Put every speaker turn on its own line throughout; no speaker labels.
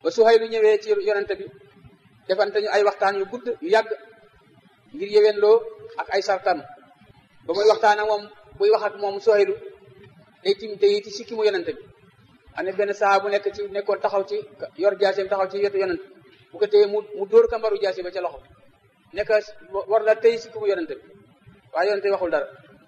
ba Suhaylu ñëwee ci yonente bi defante ñu ay waxtaan yu gudd yu yàgg ngir yéwénloo ak ay sartam ba muy waxtaan ak moom buy wax ak moom Suhaylu day tim day ci sikki mu yonente bi am na benn saa bu nekk ci nekkoon taxaw ci yor jaaseem taxaw ci wetu yonente bu ko téye mu mu dóor kambaru jaase ba ca loxo nekk war la tey sikki mu yonente bi waaye yonente bi waxul dara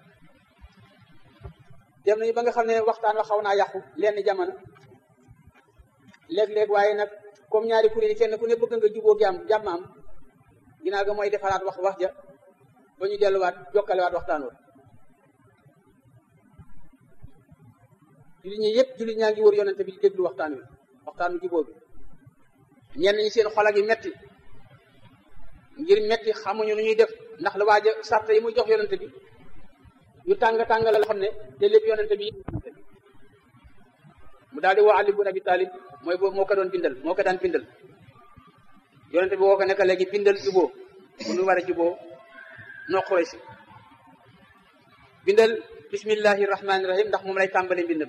dem nañu ba nga xam ne waxtaan wa xaw naa yàqu lenn jamono léeg-léeg waaye nag comme ñaari kuréel yi kenn ku ne bëgg nga jubóo gi am jàmm am ginnaaw ga mooy defaraat wax wax ja ba ñu delluwaat jokkalewaat waxtaan wa jullit ñi yëpp jullit ñaa ngi wër yonente bi di déglu waxtaan wi waxtaanu jubóo bi ñenn ñi seen xol a ngi metti ngir metti xamuñu nu ñuy def ndax la waaja sarte yi muy jox yonente bi yu tàng tàng la xam ne te lépp yonente bi mu daal di woo Ali bun Abi Talib mooy boobu moo ko doon bindal moo ko daan bindal yonente bi woo ko nekk léegi bindal juboo bu nu war a juboo noo xurey si bindal bismillahi rahmaani rahim ndax moom lay tàmbale mbindam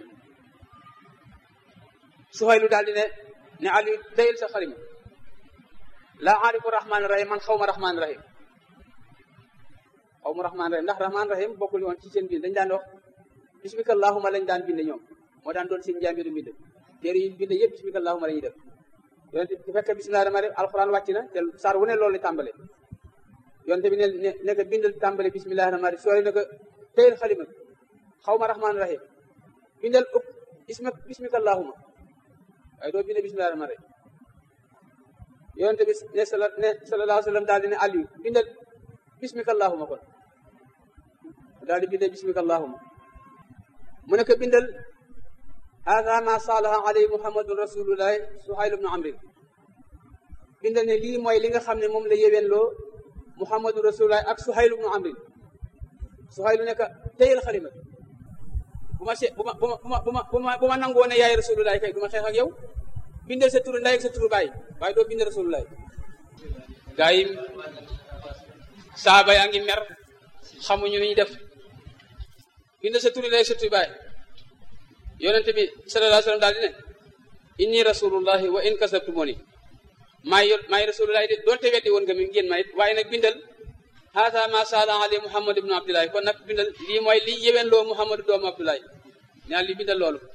Suhaylu daal di ne ne Ali tayel sa xarima laa aarifu rahmaani rahim man xaw ma rahmaani rahim xaw ma rahmaani rahim ndax rahmaani rahim bokkul woon ci seen bind dañ daan wax bismika allahuma lañ daan bind ñoom moo daan doon seen njàmbiru mbind téere yi bind yëpp bismika allahuma la ñuy def yonente bu fekkee bismillahi rahmaani rahim alquran wàcc na te saar wu ne loolu la tàmbale yonente bi ne ne ne ko bindal tàmbale bismillahi rahmaani rahim soo ne ko tayel xalima xaw ma rahmaani rahim bindal ëpp isma bismika allahuma waaye doo binde bismillahi rahmaani rahim yonente bi ne sala ne sallallahu alayhi wa sallam daal di ne Aliou bindal bismika allahuma kon daal di bindal bismika allahuma mu ne ko bindal hada ma salaha alayhi muhammadun rasulullahi suhayl ibnu amrin bindal ne lii mooy li nga xam ne moom la yéwénloo muhammadu rasulullahi ak suhayl ibnu amrin suhaylu ne ko téyel xalima bu ma se bu ma bu ma bu ma bu ma bu ma nangoo ne yaay rasulullahi kay du ma xeex ak yow bindal sa turu ndey ak sa turu baay waaye doo bindal rasulullahi gaa yi saaba yaa ngi mer xamuñu ni ñu def bindal sa turu ndey ak sa turu baay yonente bi sallallahu alayhi wa sallam daal di ne inni rasulullahi wa in kasabtumuni maay maay rasulullahi de doonte weddi woon nga mi ngeen may waaye nag bindal haata ma sala ali muhammad ibnu abdullahi kon nag bindal lii mooy li yéwén loo muhammadu doomu abdullahi ñaan li bindal loolu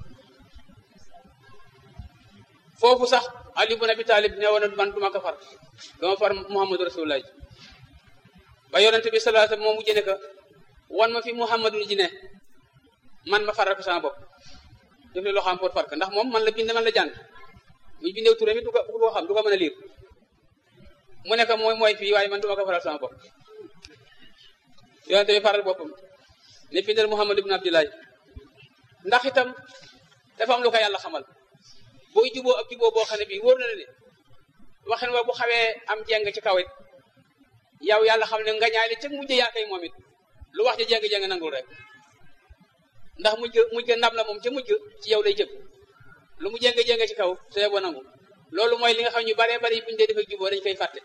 foofu sax ali ibn abi talib ne woon man duma ko far dama far muhammadu rasulullahi ba yonente bi sallallahu alayhi wasallam moo mujjee ne ko wan ma fi muhammadu ji ne man ma faral ko sama bopp def ne loo xam pour far ko ndax moom man la bind man la jàng muy bindew turé mi du ko du ko xam du ko mën a liir mu ne ko mooy mooy fii waaye man duma ko faral sama bopp yonente bi faral boppam ne bindal muhammad ibn abdullahi ndax itam dafa am lu ko yàlla xamal booy juboo ak juboo boo xam ne bii wóor na la ne waxin wa bu xawee am jeng ci kaw it yow yàlla xam ne nga ñaay li ca mujj yaa koy moom it lu wax ja jeng-jeng nangul rek ndax mujj mujj ndam la moom ca mujj ci yow lay jëm lu mu jeng-jeng ci kaw te yow nangu loolu mooy li nga xam ñu baree bari buñu dee dafay juboo dañ koy fàtte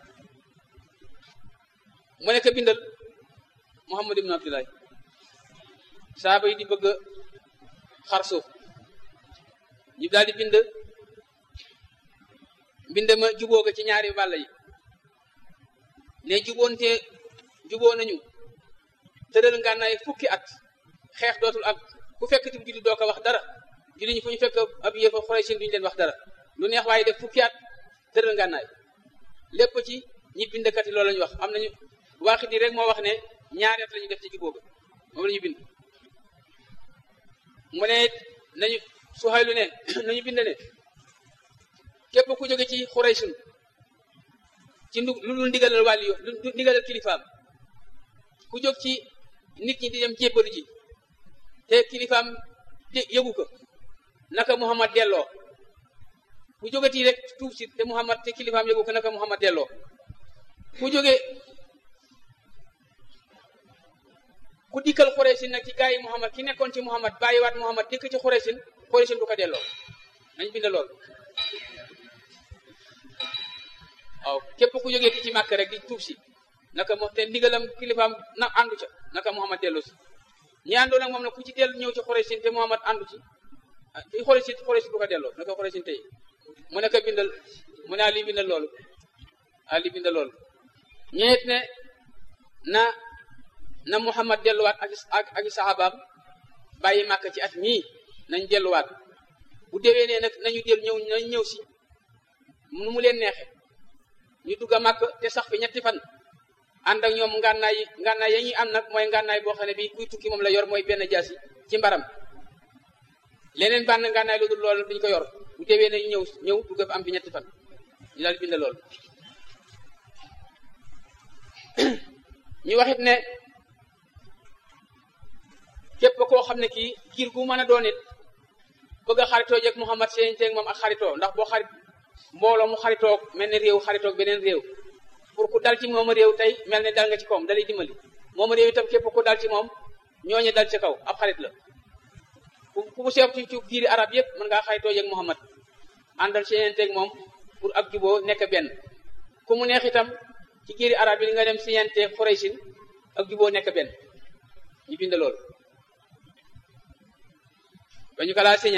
mu ne ko bindal Muhammad ibn Abdullahi saaba yi di bëgg xar suuf ñu daal di bind bind ma juboo ko ci ñaari wàll yi ne juboonte juboo nañu tëral ngànnaay fukki at xeex dootul am ku fekk ti julli doo ko wax dara julli ñu fu ñu fekk ab yëfa xorey sin duñu leen wax dara lu neex waaye def fukki at tëral ngànnaay lépp ci ñi bindkat yi loolu la ñu wax am nañu waaxit yi rek moo wax ne ñaari at la ñu def ci juboo ga moom la ñu bind mu ne nañu Suhaylu ne nañu bind ne képp ku jóge ci Xuraysin ci lu dul ndigalal wàlli yo lu ndigalal kilifaam ku jóg ci nit ñi di dem jébbalu ji te kilifaam yëgu ko naka Muhammad delloo ku jógati rek tuub si te Muhammad te kilifaam yëgu ko naka Muhammad delloo ku jóge ku dikkal Xuraysin nag ci gaa yi Muhammad ki nekkoon ci Muhammad bàyyiwaat Muhammad dikk ci Xuraysin Xuraysin du ko delloo nañ bind lool waaw képp ku jógee ci màkk rek di tuub si naka mo te ndigalam kilifaam na àndu ca naka Muhammad dellu si ñi àndoon ak moom nag ku ci dellu ñëw ci Xuraysin te Muhammad àndu ci ci Xuraysin Xuraysin du ko delloo naka Xuraysin tey mu ne ko bindal mu ne Ali bindal loolu Ali bindal loolu ñeet ne na na Muhammad delluwaat ak ak ak saxaabaam bàyyi màkk ci at mii nañ delluwaat bu déwee ne nag nañu del ñëw nañ ñëw si nu mu leen neexe ñu dugg a màkk te sax fi ñetti fan ànd ak ñoom ngànnaay yi ngànnaay ya ñuy am nag mooy ngànnaay boo xam ne bii kuy tukki moom la yor mooy benn jaasi ci mbaram leneen bànn ngànnaay lu dul loolu duñ ko yor bu déwee nañu ñëw ñëw dugg fa am fi ñetti fan ñu daal bind loolu ñu waxit ne képp koo xam ne kii giir gu mën a doon it bëgg a xaritoo jeeg Muhammad seen teeg moom ak xaritoo ndax boo xarit mbooloo mu xaritoog mel ne réew xaritoog beneen réew pour ku dal ci moom réew tey mel ne dal nga ci kawam dalay dimbali moom réew itam képp ku dal ci moom ñooñu dal ci kaw ab xarit la ku ku seef ci ci giiri arab yëpp mën ngaa xaritoo jeeg Muhammad àndal seen teeg moom pour ak juboo nekk benn ku mu neex itam ci giiri arab yi nga dem siñente Xuraysin ak juboo nekk benn ñu bind loolu ba ñu ko laa signé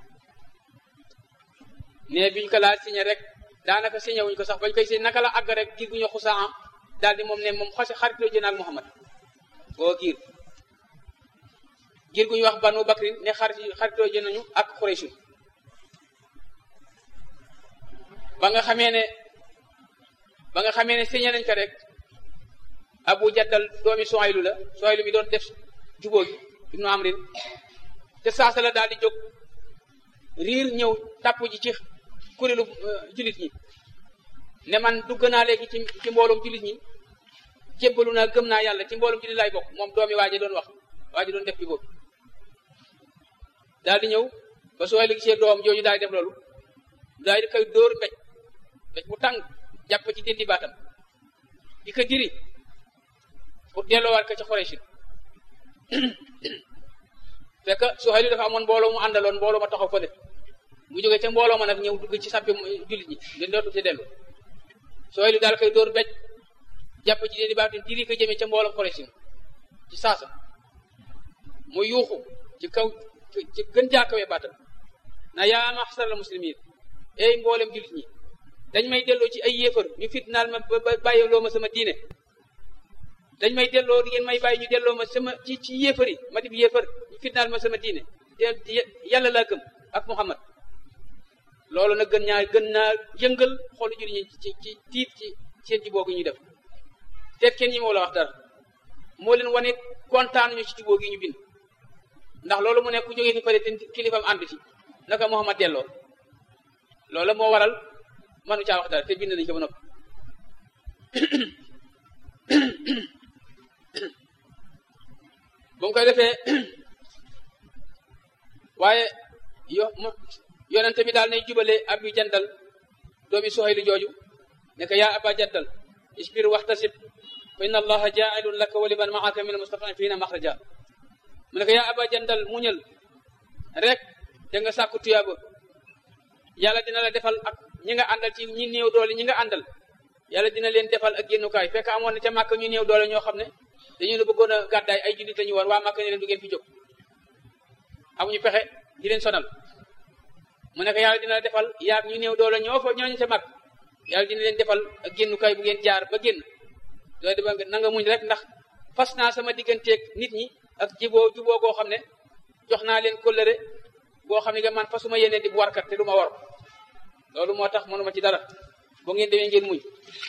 ne bi ñu ko laa signé rek daanaka signé wuñ ko sax bañ koy signé naka la àgg rek giir gu ñu xusaa daal di moom ne moom xasi xaritoo jën ak Muhammad boo giir giir gu ñu wax Banu Bakrin ne xarit xaritoo jën nañu ak Xuraysin ba nga xamee ne ba nga xamee ne signé nañ ko rek Abu Jaddal doomi Suhaylu la Suhaylu mi doon def jubóo gi ibnu Amrin te saasa la daal di jóg riir ñëw tàpp ji ci kuréelu jullit ñi ne man dugg naa léegi ci ci mbooloom jullit ñi jébbalu naa gëm naa yàlla ci mbooloom jullit laay bokk moom doomi waaji doon wax waaji doon def bi boobu daal di ñëw ba sooy la gisee doom jooju daal di def loolu daal di koy dóor mbéj mbéj bu tàng jàpp ci dindi baatam di ko diri pour delloowaat ko ca Xuraysin fekk Suhayl dafa amoon mbooloo mu àndaloon mbooloo ma taxaw fële mu jógee ca mbooloo ma nag ñëw dugg ci sàppi jullit ñi di dootu ci dellu Suhayl daal koy dóor mbéj jàpp ci dindi baatam diri ko jëmee ca mbooloo Xuraysin ci saasa mu yuuxu ci kaw ci gën jaakawee baatam na yaa maxsaral muslimin ey mboolem jullit ñi dañ may delloo ci ay yéefar ñu fitnaal ma ba bàyyiloo ma sama diine dañ may delloo di ngeen may bàyyi ñu delloo ma sama ci ci yéefar yi ma dib yéefar ñu fitnaal ma sama diine yàlla laa gëm ak Muhammad loolu nag gën ñaa gën naa yëngal xolu jullit ñi ci ci tiit ci seen jubóo gi ñuy def te kenn ñi moo la wax dara moo leen wane kontaan ñu ci jubóo gi ñu bind ndax loolu mu ne ku jógee fi pare te kilifam ànd ci naka Muhammad delloo loolu moo waral manu caa wax dara te bind nañu ko ba noppi bu mu koy defee waaye yo yonente bi daal nay jubale Abu Jandal doomi Suhaylu jooju ne ko yaa Aba Jandal isbir waxtasib fa inna allaha jaa'ilun laka wa liman ma'aka min almustad'afina maxraja mu ne ko yaa Aba Jandal muñal rek da nga sàkku tuyaaba yàlla dina la defal ak ñi nga àndal ci ñi néew doole ñi nga àndal yàlla dina leen defal ak génnukaay fekk amoon na ca màkk ñu néew doole ñoo xam ne dañu la bëggoon a gàddaay ay jullit lañu woon waa màkk ne leen du ngeen fi jóg amuñu pexe di leen sonal mu ne ko yàlla dina la defal yaag ñu néew doole ñoo fa ñooñu ca màkk yàlla dina leen defal ak génnukaay bu ngeen jaar ba génn loolu dama na nga muñ rek ndax fas naa sama digganteeg nit ñi ak jiboo juboo goo xam ne jox naa leen kóllëre boo xam ne nga man fasuma yéene di bu warkat te du ma war loolu moo tax mënuma ci dara boo ngeen demee ngeen muñ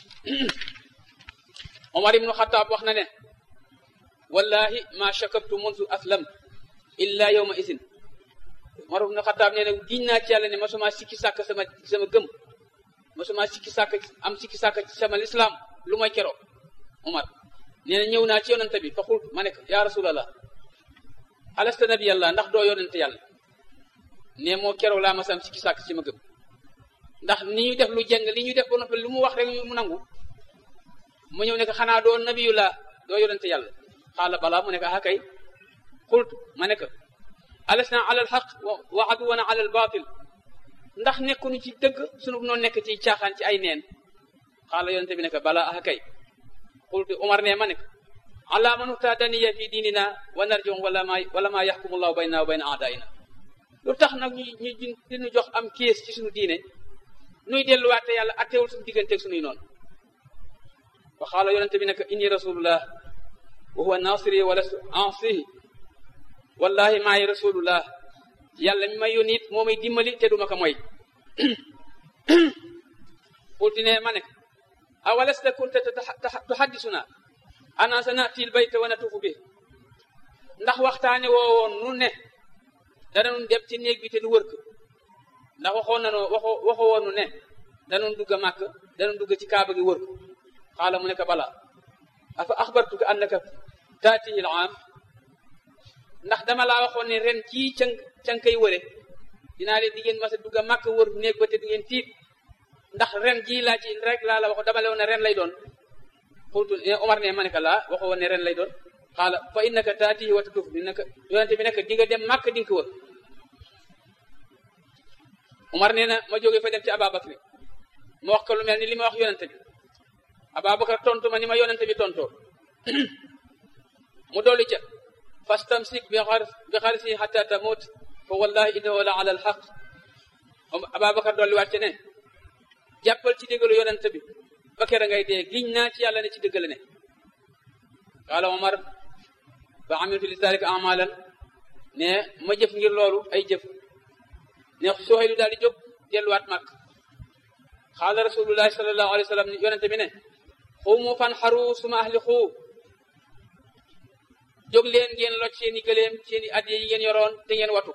Omar ibnu Xataab wax na ne wallahi ma shakabtu mundu aslam illa yawma isin Omar ibnu Xataab nee na giñ naa ci yàlla ne masuma sikki sàkk sama sama gëm masuma sikki sàkk am sikki sàkk ci sama lislaam lu may keroo Omar nee na ñëw naa ci yonante bi fa xul ma ne ko yaa rasulallah alasta nabi yàlla ndax doo yonante yàlla ne moo keroo laa masam sikki sàkk ci ma gëm ndax ni ñu def lu jeng li ñu def ba noppi lu mu wax rek mu nangu mu ñëw ne ko xanaa doo nabiyullah doo yonente yàlla xaala balaa mu ne ko ah kay xultu ma ne ko alasna ala al xaq wa aduwana ala al batil ndax nekkuñu ci dëgg sunu noonu nekk ci caaxaan ci ay neen xaala yonente bi ne ko balaa ah kay xultu Umar ne ma ne ko ala man utadaniya fi diinina wa narjum wala ma wala ma yaxkumullahu bayna wa bayna aadaina lu tax nag ñu ñu dinu jox am kiis ci suñu diine nuy delluwaat te yàlla attewul suñu digganteeg suñuy noonu wa xaala yonente bi ne inni rasulullah wa huwa nasiri wala ansihi wallahi maay rasulullah yàlla mi may yónni it moo may dimbali te duma ko moy qultu ne ma ne awalasta kunta tuhaddisuna ana sa natil bayta wa natufu bi ndax waxtaane woo woon nu ne danañu dem ci néeg bi te du wër ko ndax waxoon nañu waxo waxo woon nu ne danañu dugg a màkk danañu dugg ci kaaba gi wër ko xaala mu ne ko bala afa axbartuka annaka taatihi al aam ndax dama laa waxoon ne ren ci can can kay wëre dinaa leen di ngeen mas a dugg a màkk wër néeg ba te du ngeen tiit ndax ren jii laa ci rek laa la wax dama la woon ne ren lay doon xultu Omar ne ma ne ko laa waxoo woon ne ren lay doon xaala fa innaka taatihi wa tatuf bi naka yonente bi nekk di nga dem màkk di nga ko wër Omar nee na ma jógee fa dem ci Ababakar ma wax ko lu mel ni li ma wax yonente bi Ababakar tontu ma ni ma yonente bi tontoo mu dolli ca fastamsik bi xar bi xarisi xata tamut fa wallahi innahu la ala alxaq Ababakar dolli waat ci ne jàppal ci déggalu yonente bi ba kera ngay dee giñ naa ci yàlla ne ci dëgg la ne qaala Omar ba amiltu li zalika amalan ne ma jëf ngir loolu ay jëf ne Suhaylu daal di jóg delluwaat màkk xaala rasulullahi sallallahu alayhi wa sallam yonente bi ne xuumu fan xaru suma ahli xuu jóg leen ngeen loj seeni gëléem seeni addiye yi ngeen yoroon te ngeen watu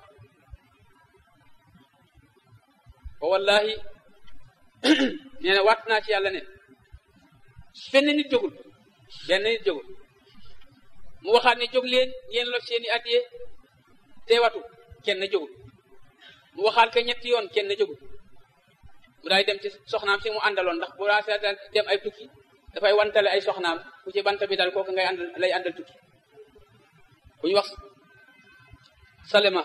wa wallahi nee na waat naa ci yàlla ne benn nit jógul benn nit jógul mu waxaat ne jóg leen ngeen loj seeni addiye te watu kenn jógul mu waxaat ko ñetti yoon kenn jógul mu daay dem ci soxnaam si mu àndaloon ndax bu daa dem ay tukki dafay wantale ay soxnaam ku ci bant bi dal kooku ngay àndal lay àndal tukki ku ñu wax salima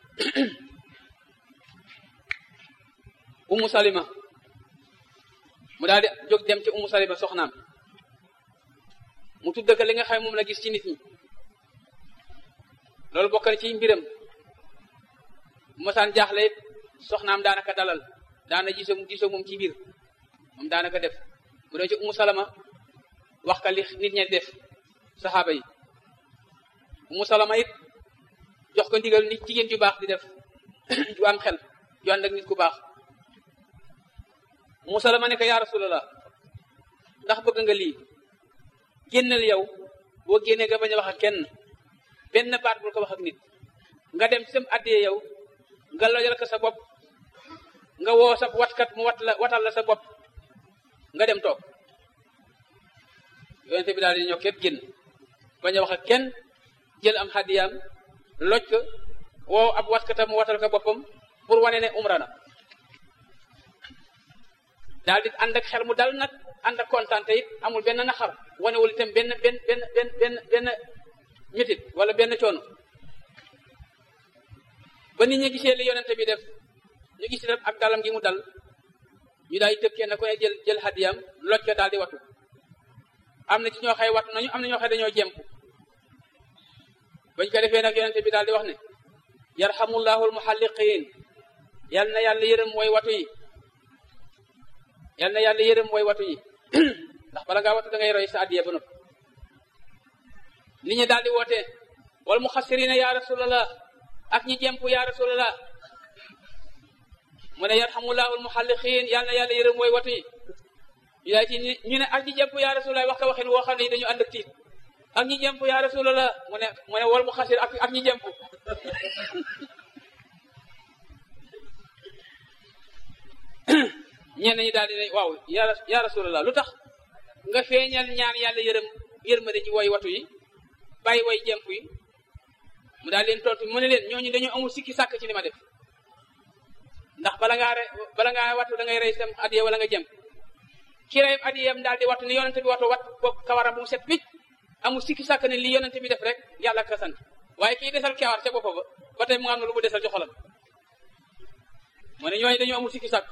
umu salima mu daal di jóg dem ci umu salima soxnaam mu tudd ko li nga xam moom la gis ci nit ñi loolu bokk na ci mbiram bu masaan jaaxle soxnaam daanaka dalal daana gisoo gisoo moom ci biir moom daanaka def mu dem ci umu salama wax ka li nit ñi def saxaaba yi umu salama it jox ko ndigal nit jigéen ju baax di def ju am xel ju ànd ak nit ku baax umu salama ne ko yaa rasulallah ndax bëgg nga lii génnal yow boo génnee nga bañ a wax ak kenn benn baat bul ko wax ak nit nga dem sam addee yow nga lojal ko sa bopp nga woo sa watkat mu wat la watal la sa bopp nga dem toog yonente bi daal di ñëw képp génn bañ a wax ak kenn jël am xaddiyaam loj ko woo ab watkatam mu watal ko boppam pour wane ne umra na daal di ànd ak xel mu dal nag ànd ak kontaan te it amul benn naxar wanewul itam benn benn benn benn benn benn métit wala benn coono ba nit ñi gisee li yonente bi def ñu gis def ak dalam gi mu dal ñu daal di tëb kenn ku ne jël jël hadiyam loj ko daal di watu am na ci ñoo xay watu nañu am na ñoo xay dañoo jemp bañ ko defee nag yonente bi daal di wax ne yarhamullahu almuhalliqin yal na yàlla yërëm way watu yi yal na yàlla yërëm way watu yi ndax bala ngaa watu da ngay roy sa addiya ba noppi nit ñi daal di woote wal muxassirina ya rasulallah ak ñi jemp ya rasulallah mu ne yarhamullahu almuhalliqin yal na yàlla yërëm way watu yi ñu daal ci ñu ne ak ñi jemp ya rasulallah wax ka waxin woo xam ne dañu ànd ak tiit ak ñi jemp ya rasulallah mu ne mu ne wal muxassir ak ak ñi jemp ñenn ñi daal di ne waaw ya ya rasulallah lu tax nga feeñal ñaan yàlla yërëm yërmande ci woy watu yi bàyyi woy jemp yi mu daal leen tontu mu ne leen ñooñu dañoo amul sikki sàkk ci li ma def ndax bala ngaa re bala ngaa watu da ngay rey sam adiya wala nga jemp ki rey adiyam daal di watu ni yonente bi watu wat bopp kawaram bu mu set picc amul sikki sàkk ne li yonente bi def rek yàlla ka sant waaye kii desal kawar ca boppa ba ba tey mu am na lu mu desal ci xolam mu ne ñooñu dañoo amul sikki sàkk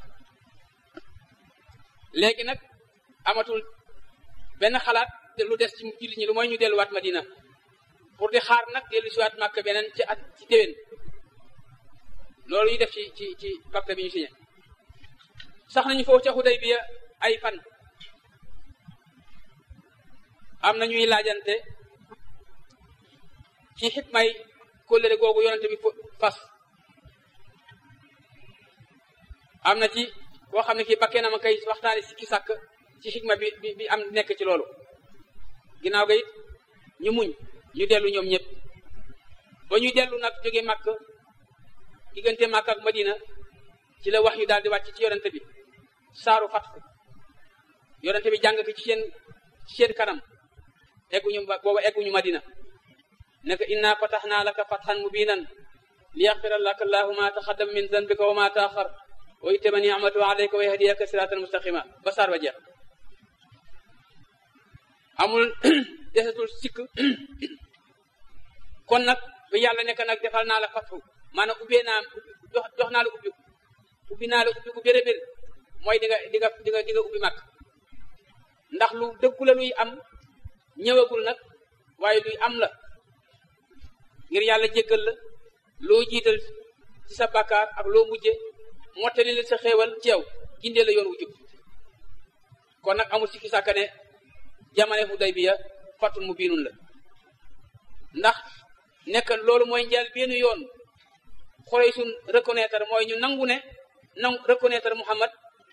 léegi nag amatul benn xalaat lu des ci jullit ñi lu mooy ñu delluwaat Madina pour di xaar nag dellu siwaat Màkka beneen ci at ci déwén loolu ñu def ci ci ci pacte bi ñu signé sax nañu foofu ca Xudaybiya ay fan am na ñuy laajante ci xikmay kóllëre googu yonente bi fas am na ci koo xam ne kii bakkee na ma kay waxtaani si ki sàkk ci xikma bi bi bi am nekk ci loolu ginnaaw ga it ñu muñ ñu dellu ñoom ñëpp ba ñuy dellu nag jóge màkk diggante màkk ak madina ci la wax yu daal di wàcc ci yonente bi saaru fatfu yonente bi jàng ko ci seen ci seen kanam egguñu booba egguñu madina naka inna fataxnaa laka fatxan mubinan li yaxfira laka allahu ma taxaddama min zanbika wa ma taaxar wa yutimma ni'matahu alayka wa yahdiyaka siratan mustaqima ba saar ba jeex amul desatul sikk kon nag ba yàlla nekk nag defal naa la fatxu maanaam ubbee naa jox jox naa la ubbi ubbi naa la ubbi ku béré béré mooy di nga di nga di nga di nga ubbi màkk ndax lu dëggu la luy am ñëwagul nag waaye luy am la ngir yàlla jéggal la loo jiital ci sa bàkkaar ak loo mujje mottali la sa xéewal ci yow gindee la yoon wu jub kon nag amul sikki sàkka ne jamane Hudaybiya fatul mu biinun la ndax nekk loolu mooy njël benn yoon xorey suñ reconnaître mooy ñu nangu ne nangu reconnaître Muhammad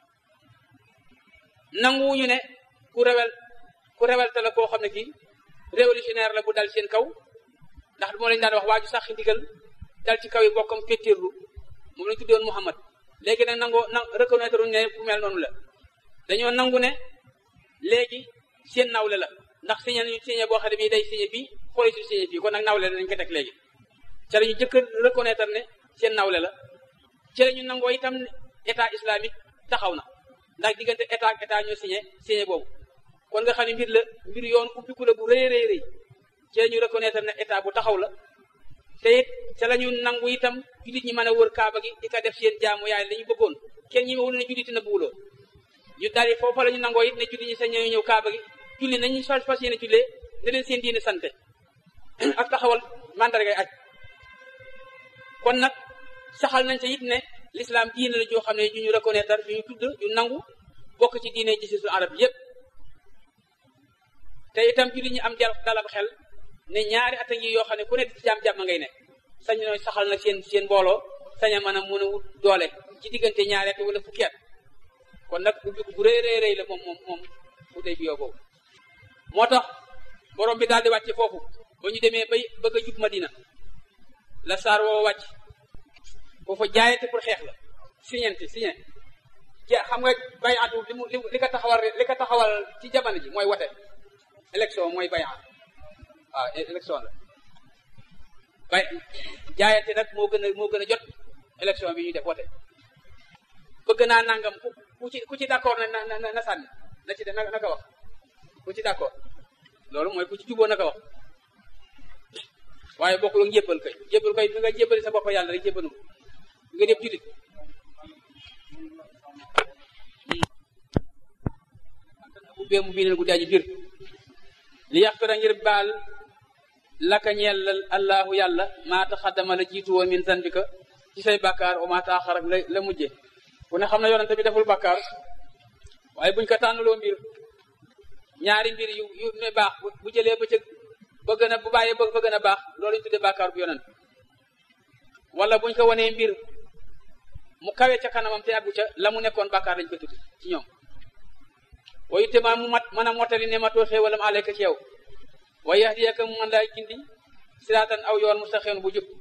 nanguwuñu ne ku rewel ku rewelte la koo xam ne kii révolutionnaire la bu dal seen kaw ndax moo lañu daan wax waaju sax ndigal dal ci kaw yi bokkam féttirlu moom lañu tuddoon Muhammad léegi nag nangoo na reconnaître uñu ne ku mel noonu la dañoo nangu ne léegi seen nawle la ndax signé nañu signé boo xam ne bii day signé bii xoolee si signé fii kon nag nawle la nañu ko teg léegi ca la ñu jëkk reconnaître ne seen nawle la ci la ñu nangoo itam état islamique taxaw na ndax diggante état ak état ñoo signé signé boobu kon nga xam ne mbir la mbir yoon ubbiku la bu rëy rëy rëy ci la ñu reconnaître ne état bu taxaw la te it ca la ñu nangu itam jullit ñi mën a wër kaaba gi di ko def seen jaamu yaay la ñu bëggoon kenn ñi wul ne jullit na buuloo ñu dari foofa la ñu nangoo it ne jullit ñi sañ ñëw ñëw kaaba gi julli nañu fas fas yéene jullee ne leen seen diine sante ak taxawal mandargay aj kon nag saxal nañ ca it ne l'islam diine la joo xam ne ju ñu reconnaître ju ñu tudd ju nangu bokk ci diine gisisu arab yépp te itam jullit ñi am jal dalab xel ne ñaari at a ngi yoo xam ne ku ne ci jàmm-jàmm ngay nekk sañ nooy saxal na seen seen mbooloo sañ a mën a mën a wut doole ci diggante ñaari at wala fukki at kon nag ubbi bu rëy rëy rëy la moom moom moom bu dee bi yoo boobu moo tax borom bi daal di wàcc foofu ba ñu demee bay bëgg a jub Madina la saar woo wàcc foofa jaayante pour xeex la siñente siñe ja xam nga bay atu li mu li ko taxawal li ko taxawal ci jamono ji mooy wote élection mooy bay at waaw élection la bay jaayante nag moo gën a moo gën a jot élection bi ñuy def wote bëgg naa nangam ku ku ci ku ci d'accord na na na na sànni na ci def na naka wax ku ci d'accord loolu mooy ku ci juboo naka wax waaye bokkul ak jébbal kay jébbal kay bi nga jébbali sa bopp yàlla rek jébbalu nga def julit bu bee mu biineel gu daaji bir li yaxfira ngir baal laka ñeel allahu yàlla maa taxaddama la jiitu woon min zanbika ci say bàkkaar o maa taaxar ak la la mujje ku ne xam na yonente bi deful bàkkaar waaye buñ ko tànnaloo mbir ñaari mbir yu yu ne baax bu jëlee ba ca ba gën a bu bàyyee ba ba gën a baax loolu ñu tuddee bàkkaar bu yonent wala buñ ko wanee mbir mu kawe ca kanamam te àggu ca la mu nekkoon bàkkaar lañ ko tudd ci ñoom wayu tema mu mat mën a mottali ne matoo xéewalam aleyka ci yow wa yahdiyaka mu mën laa gindi siraatan aw yoon mustaqim bu jub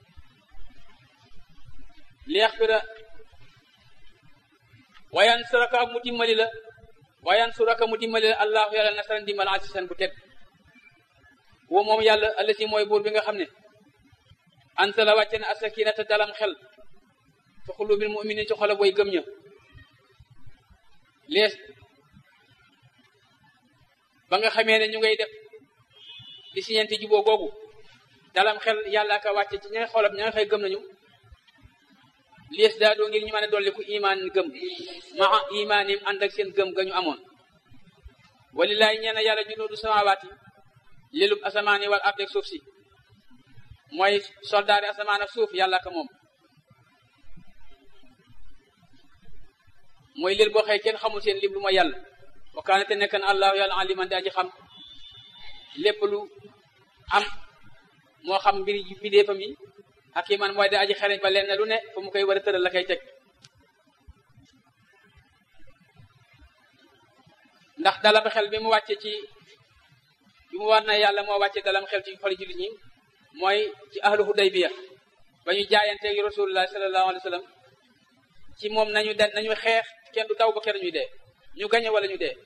li yaxfira wayan suraka mu dimbali la wayan suraka mu dimbali la allahu yàlla nasaran dimbal asisan bu teg woo moom yàlla allasi mooy buur bi nga xam ne ansala wàcce na asakinata dalam xel fi xulubil muminin ci xola booy gëm ña lees ba nga xamee ne ñu ngay def di siñenti juboo googu dalam xel yàlla ka wàcce ci ña nga xolam ña nga xëy gëm nañu lees daa doo ngir ñu mën a dolli ku imaan gëm maa imaanim ànd ak seen gëm ga ñu amoon walilaay ñeena yàlla junuudu samawaati lilub asamaan yi wal ardeeg suuf si mooy soldaari asamaan ak suuf yàlla ka moom mooy leen boo xëy kenn xamul seen lim lu ma yàlla wa kaane te nekk na allahu yàlla aliman di aji xam lépp lu am moo xam mbir yi bidéefam yi ak yi man mooy di aji xereñ ba leen lu ne fu mu koy war a tëral la koy teg ndax dalam xel bi mu wàcce ci bi mu war na yàlla moo wàcce dalam xel ci xoli jullit ñi mooy ci ahlu hudaybiya ba ñu jaayanteegi rasulullah sallallahu alayhi wa sallam ci moom nañu de nañu xeex kenn du taw ba kenn ñuy dee ñu gañe wala ñu dee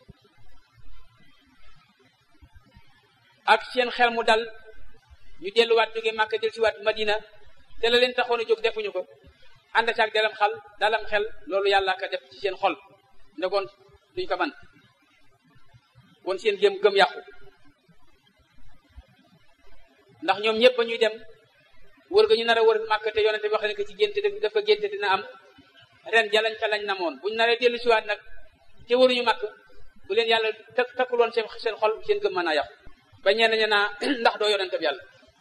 ak seen xel mu dal ñu delluwaat jóge Màkka del siwaat Madina te la leen taxoon a jóg defuñu ko ànd ak dalam xal dalam xel loolu yàlla ka def ci seen xol ne kon duñ ko man kon seen gëm gëm yàqu ndax ñoom ñëpp ba ñuy dem wër ga ñu nar a wër Màkka te yonente wax ne ko ci génte dafa génte dina am ren jalañ ka lañ namoon buñ naree dellu siwaat nag te waruñu màkk bu leen yàlla tak takkuloon seen seen xol seen gëm mën a yàqu ba ñenn ña naa ndax doo yonente bi yàlla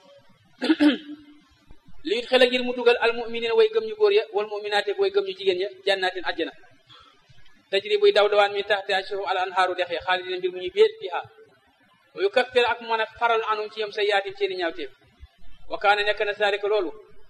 li it xel a ngir mu dugal al muminina way gëm ñu góor ya wal muminaate way gëm ñu jigéen ya jannatin àjjana tajri buy daw dawaan mi taxte suuf al anhaaru dex ya xaalidina mbir mu ñu béet fiha wa yukaffir ak mën a faral anum ci yom sa yaatim seeni ñaawteef wa kaane nekk na saalika loolu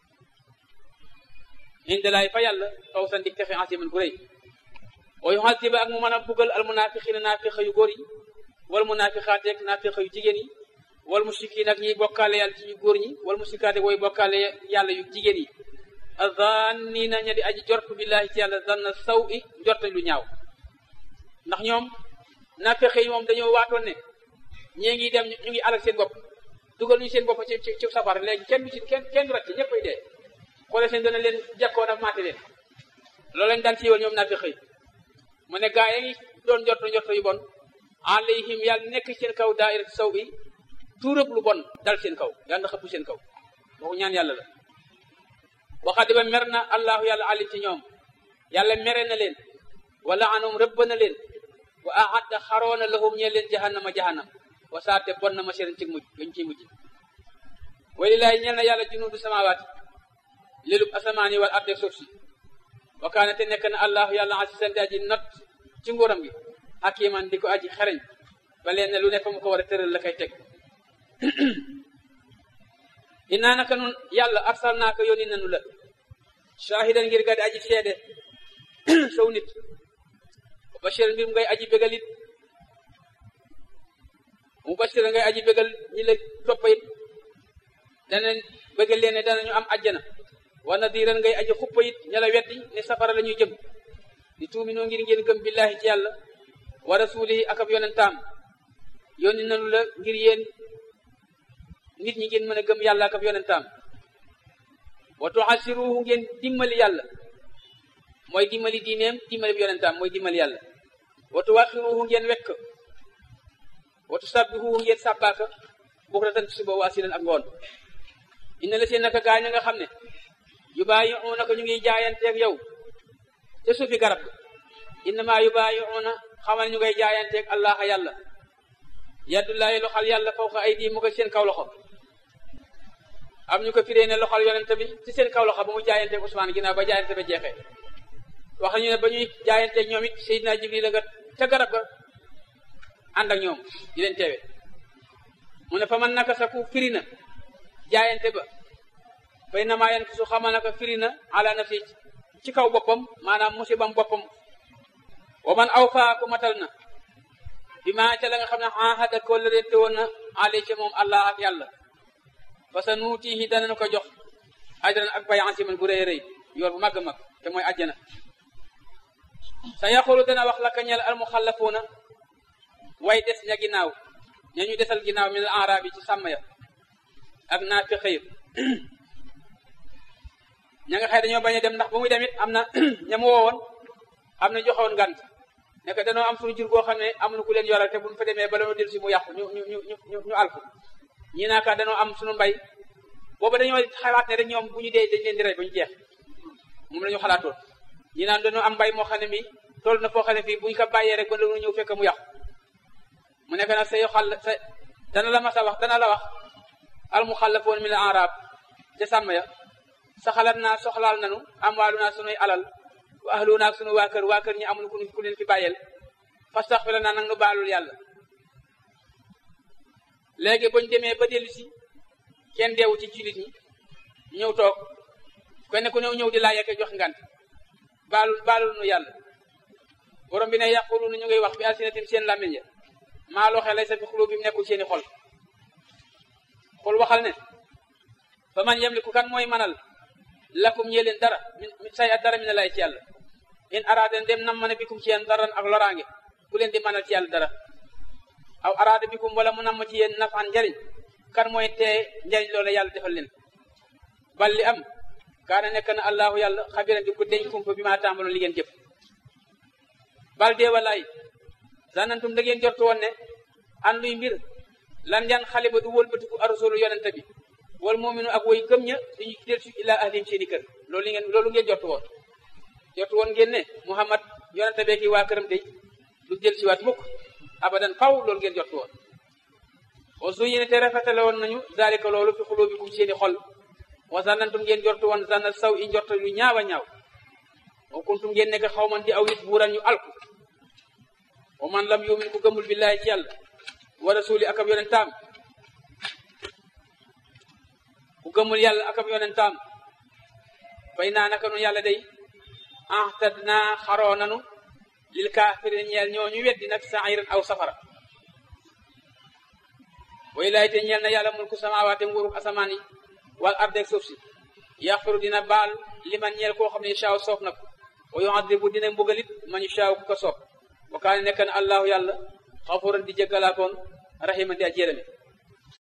indalaay fa yàlla faw sa ndik texe asiman bu rëy wa yuhasiba ak mu mën a buggal al munafiqina naafiqa yu góor yi wal munafiqaateeg naafiqa yu jigéen yi wal mushrikiin ak ñiy bokkaale yàlla ci ñu góor ñi wal mushrikaate way bokkaale yàlla yu jigéen yi azannina ña di aji jortu billahi ci yàlla zanna saw i njortañ lu ñaaw ndax ñoom naafiqa yi moom dañoo waatoon ne ñee ngi dem ñu ngi alal seen bopp dugal ñu seen bopp ci ci ci safar léegi kenn du ci kenn kenn du ràcc ñëppay dee xoole seen dana leen jàkkoon ak maate leen loolu lañ daan siiwal ñoom naa fi xëy mu ne gaa yi ngi doon njort njort yu bon alayhim yàlla nekk seen kaw daayira saw bi tuurëb lu bon dal seen kaw yàlla na xëpp seen kaw waxu ñaan yàlla la waxaati ba mer na allahu yàlla alim ci ñoom yàlla mere na leen wala anum rëbb na leen wa ahadda xaroona lahum ñee leen jahannama jahannam wa saate bon na ma seen ci mujj gañ ciy mujj walilaay ñeel na yàlla junuudu samawaati lélub asamaan yi wal arde suuf si wa kaane te nekk na allahu yàlla asisan di aji not ci nguuram gi hakiman di ko aji xereñ ba leen ne lu ne fa mu ko war a tëral la koy teg innaa naka nun yàlla arsal naa ko yónni nanu la shahidan ngir ga di aji seede sow nit wa bashir mbir mu ngay aji bégal it mu bashir ngay aji bégal ñi la toppa it danañ bégal leen ne danañu am ajjana wa nadiran ngay aji xuppa it ña la weddi ne safara la ñuy jëm di tuuminoo ngir ngeen gëm billahi ci yàlla wa rasulihi ak ab yonentaam yónni nanu la ngir yéen nit ñi ngeen mën a gëm yàlla ak ab yonentaam wa tuasiruhu ngeen dimbali yàlla mooy dimbali diineem dimbali bi yonentaam mooy dimbali yàlla wa tuwaxiruhu ngeen wekk wa tusabbihuhu ngeen sàbbaaka bukratan suba wa asilan ak ngoon inna la seen naka gaa ña nga xam ne yubaayi'uunaka ñu ngi jaayanteeg yow te suufi garab innama yubaayi'uuna xamal ñu ngay jaayanteeg allah yàlla yaddullaahi loxal yàlla fawqa aydi mu ko seen kaw loxo am ñu ko firee ne loxal yonente bi ci seen kaw loxo ba mu jaayanteeg Usmaan ginnaaw ba jaayante ba jeexee wax nañu ne ba ñuy jaayanteeg ñoom it Seydina Jibril la nga ca garab ga ànd ak ñoom di leen teewe mu ne fa man naka sa ku firi na jaayante ba fay namaa yen su xamal naka firi na ala nafsi ci kaw boppam maanaam musibam boppam wa man aw faa ku matal na bi maa ca la nga xam ne ahada ko la te woon na ale ca moom allah ak yàlla fa sa nuutihi danañu ko jox ajran ak bay asiman bu rëy rëy yoor bu màgg mag te mooy ajjana sa yaqulu dana wax la ka ñel al muxallafuuna way des ña ginnaaw ña ñu desal ginnaaw min al arab yi ci sàmm ya ak naa fi xëyir ña nga xëy dañoo bañ a dem ndax ba muy dem it am na ña mu woowoon am na joxoon ngant ne que dañoo am suñu jur goo xam ne am na ku leen yoral te buñ fa demee bala ñu del si mu yàqu ñu ñu ñu ñu ñu alku ñii naaka dañoo am suñu mbay booba dañoo xalaat ne rek ñoom bu ñu dee dañ leen di rey ba ñu jeex moom la ñu xalaatoon ñi naan dañoo am mbay moo xam ne mi toll na foo xam ne fii buñ ko bàyyee rek ba la ñëw fekk mu yàqu mu nekk nag sa yoxal sa dana la mas a wax dana la wax al muxallafoon min al arab ca sàmm ya sa xalaat naa soxlaal nanu am waalu naa sunuy alal wa ahlu naag sunu waa kër waa kër ñi amul ku ku leen fi bàyyeel fastaxfira naa nag nu baalul yàlla léegi bañ demee ba dellu si kenn deewu ci jullit ñi ñëw toog kenn ku ñëw ñëw di laaj ak jox ngant baalul baalul nu yàlla borom bi ne yàqulu nu ñu ngay wax bi alsinatim seen làmmiñ ya maa loo xelay sa fi xulub bi mu nekkul seeni xol xul waxal ne fa man yamliku kan mooy manal lakum ñee leen dara min say at dara mi ne lay ci yàlla in araada dem nam ma ne bikum ci yéen daran ak loraange ku leen di manal ci yàlla dara aw araada bikum wala mu nam ma ci yéen nafan njariñ kan mooy tee njariñ loola yàlla defal leen bal li am kaana nekk na allahu yàlla xabiran di ko deñ kumpa bi maa tàmbaloon li ngeen jëf bal dee walaay zanantum da ngeen jortu woon ne anduy mbir lan yan xale ba du wëlbatiku arusulu yonente bi wal muuminu ak woy gëm ña duñu del si ila ahlim seeni kër loolu ngeen loolu ngeen jortu woon jortu woon ngeen ne muhammad yonente bee ki waa këram day du del si waat mukk abadan faw loolu ngeen jortu woon wa zuyina te rafetale woon nañu zalika loolu fi xulubikum seeni xol wa zanantum ngeen jortu woon zanna saw i njorta lu ñaaw a ñaaw wa kuntum ngeen nekk xaw man di aw nit buuran ñu alku wa man lam yumin ku gëmul billahi ci yàlla wa rasuli akab yonentaam ku gëmul yàlla akab yonentaam fay naa naka nu yàlla day ahtad naa xaroo nanu lil kaafirin ñeel ñoo ñu weddi nag sairan aw safara way laay te ñeel na yàlla mulku samaawaate nguuruk asamaan yi wal ardeeg suuf si yaxfiru dina baal liman ñeel koo xam ne shaaw soof na ko wa yuadibu dina mbugalit man shaaw ku ko soob wa kaane nekk na allahu yàlla xafuran di jéggalaakoon rahiman di a jérami